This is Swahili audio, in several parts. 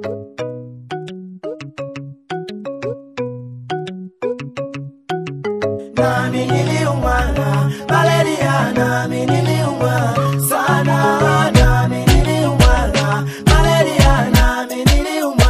nami niliumwa na malaria, nami niliumwa sana, nami niliumwa na malaria, nami niliumwa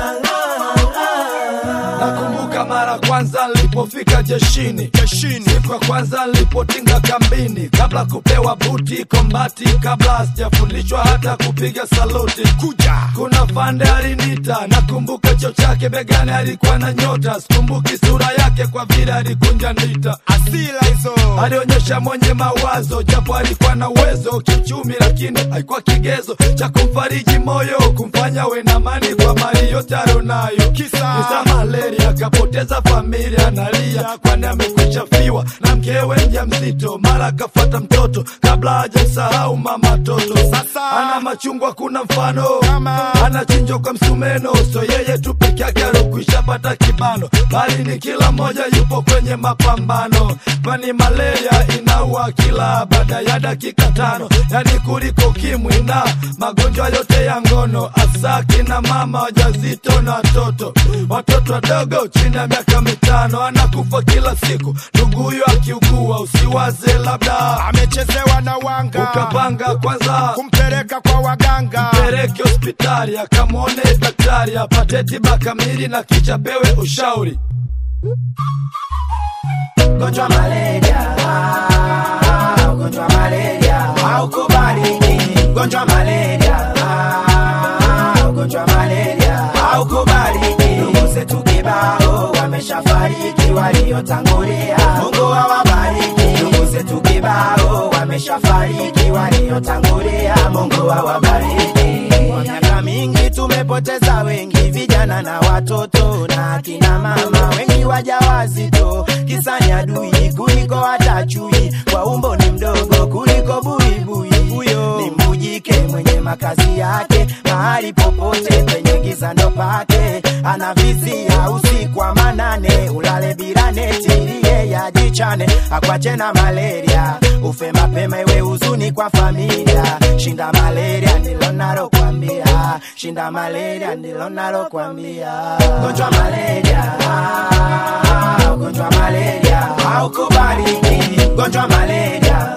Nakumbuka mara kwanza nilipofika jeshini jeshini, siku ya kwanza nilipotinga kambini, kabla kupewa buti kombati, kabla sijafundishwa hata kupiga saluti. Kuja kuna fande alinita, nakumbuka cho chake begani alikuwa na nyota, sikumbuki sura yake kwa vile alikunja ndita. asila hizo alionyesha mwenye mawazo, japo alikuwa na uwezo kiuchumi, lakini haikuwa kigezo cha kumfariji moyo, kumfanya we na amani kwa mali yote alionayo. Kisa. Kisa malaria, akapoteza familia, analia kwani amekwisha fiwa na mkewe mjamzito, mara akafata mtoto kabla hajamsahau mama toto. Sasa. ana machungwa, kuna mfano Kama. anachinjwa kwa msumeno, so yeye tu peke yake alokwisha pata kibano, bali ni kila mmoja yupo kwenye mapambano, kwani malaria inaua kila baada ya dakika tano, yani kuliko kimwi na magonjwa yote ya ngono, hasa kina mama wajazito na watoto, watoto wadogo chini ya miaka mitano anakufa kila siku. Ndugu huyo akiugua, usiwaze labda amechezewa na wanga ukapanga kwanza kumpeleka kwa waganga peleke hospitali akamwone daktari apate tiba kamili na kisha pewe ushauri. Ugonjwa malaria, ah, ugonjwa malaria haukubaliki. Ugonjwa malaria, ah, ugonjwa malaria haukubaliki. Ndugu zetu kibao wameshafariki, waliotangulia Mungu awabariki. Ndugu zetu kibao wameshafariki, waliotangulia Mungu awabariki. Kwa miaka mingi tumepoteza wengi, vijana na watoto na akina mama, wengi wajawazito, kisa ni adui kuliko hata chui, kwa umbo ni mdogo kuliko buibui. Huyo ni mbujike mwenye makazi yake mahali popote penye giza ndo pake, anavizia usiku wa manane, ulale bila neti ili yeye ajichane, akwache na malaria, ufe mapema iwe huzuni kwa familia. Shinda malaria ndilo nalokwambia, shinda malaria ndilo nalokwambia. Gonjwa malaria, ah, ugonjwa malaria haukubaliki. Gonjwa malaria,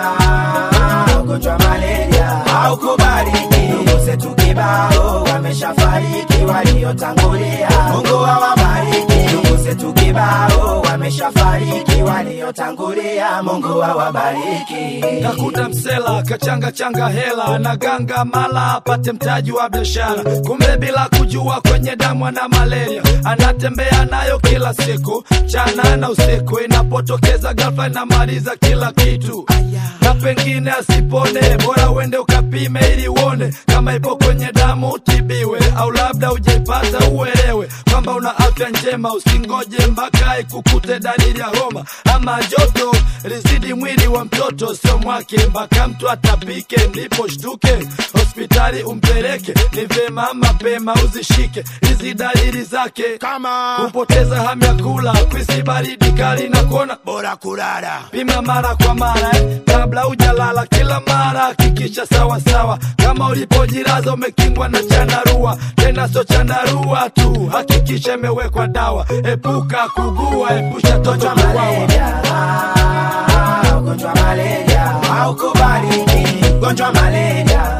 ah, ugonjwa malaria haukubaliki. Ndugu zetu kibao wameshafariki, waliotangulia Mungu awabariki. Ndugu zetu kibao wameshafariki, waliotangulia Mungu awabariki. Kakuta msela kachanga changa hela na ganga mala apate mtaji wa biashara, kumbe bila kujua kwenye damu ana malaria, anatembea nayo kila siku chana na usiku, inapotokeza ghafla inamaliza kila kitu na pengine asipone, bora uende ukapime ili uone kama ipo kwenye damu utibiwe, au labda ujaipata uelewe kwamba una afya njema. Usingoje mpaka ikukute dalili ya homa ama joto lizidi mwili wa mtoto, sio mwake, mpaka mtu atapike, ndipo shtuke hospitali umpeleke. Ni vyema mapema uzishike hizi dalili zake, kama kupoteza hamu ya kula, kwisi baridi kali na kuona bora kulala pima mara kwa mara eh, kabla hujalala. Kila mara hakikisha sawa sawa, kama ulipojilaza umekingwa na chandarua, tena sio chandarua tu, hakikisha imewekwa dawa. Epuka kugua, epusha toto Ugonjwa kuwawa. malaria, ah, ugonjwa malaria haukubaliki. Ugonjwa malaria,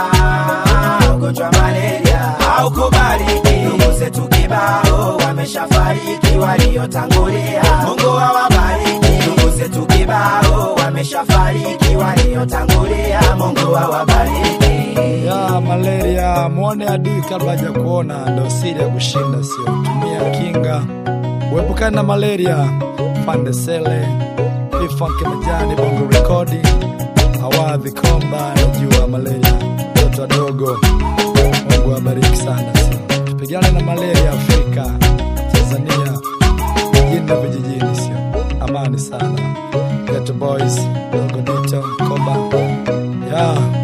ah, ugonjwa malaria haukubaliki. Ndugu zetu kibao wameshafariki, waliotangulia Mungu awabariki. Ndugu zetu kibao wameshafariki, waliotangulia Mungu awabariki. ya malaria, mwone adui kabla haja kuona, ndo siri ya kushinda, sio tumia kinga, uepukane na malaria. Fandesele Fifanke Majani, Bongo Rekodi, Awadhi Komba, najua malaria, watoto wadogo. Mungu awabariki sana, sio tupigane na malaria Afrika, Tanzania, mjini na vijijini, sio amani sana. Geto Boys, Dogo Dito, Koba, yeah.